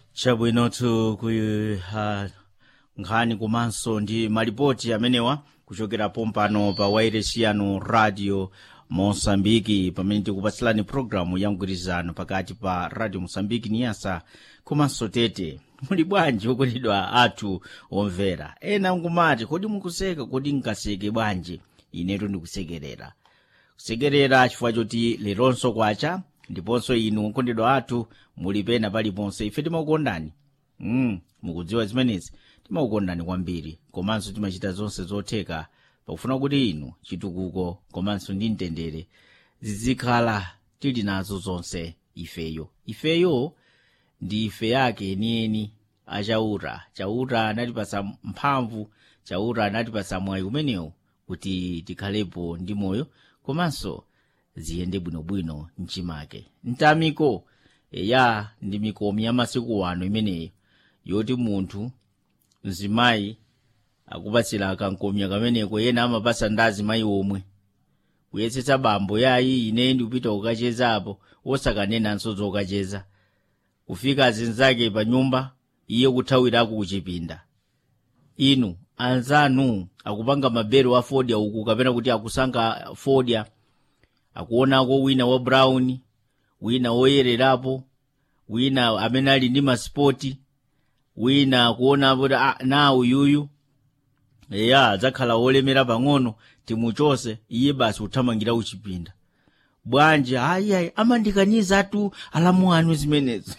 chabwinotu ku uh, nkhani komanso ndi malipoti amenewa kuchokera pompano pa wairesi yanu radio mosambiki pamene tikupatsilani programu ya mgwirizano pakati pa radio mosambiki niyasa komanso tete muli bwanji okondedwa athu omvera ena nkumati kodi mukuseka kodi nkaseke bwanji inetu ndikusekerera kusekerera chifukwa choti leronso kwacha ndiponso inu okondedwa athu muli pena paliponse ife timakukondani mm, mukudziwa zimenezi timakukondani kwambiri komanso timachita zonse zotheka pakufuna kuti inu chitukuko komanso ndi mtendere zizikhala tili nazo zonse ifeyo ifeyo ndi ife yake enieni achauta chauta anatipasa mphamvu chauta anatipasa mwayi umenewu kuti tikhalepo ndi moyo komanso ziyende bwinobwino mchimake mtamiko eya ndi mikomi ya masiku wano imeneyo yoti munthu mzimayi akupatsira kankomya kameneko yena amapasa ndi azimayi omwe kuyesetsa bambo yayi ine ndikupita kukachezapo osakanenanso zokacheza kufika azinzake pa nyumba iye kuthawirako kuchipinda inu anzanu akupanga mabero a fodya uku kapena kuti akusankha fodya akuonako wina wa brown wina woyererapo wina amene ali ndi masipoti wina akuona kuti ah, na uyuyu eya adzakhala wolemera pang'ono timuchose iye basi kuthamangira kuchipinda bwanji ayiayi amandikanyiza tu alamu anu zimenezo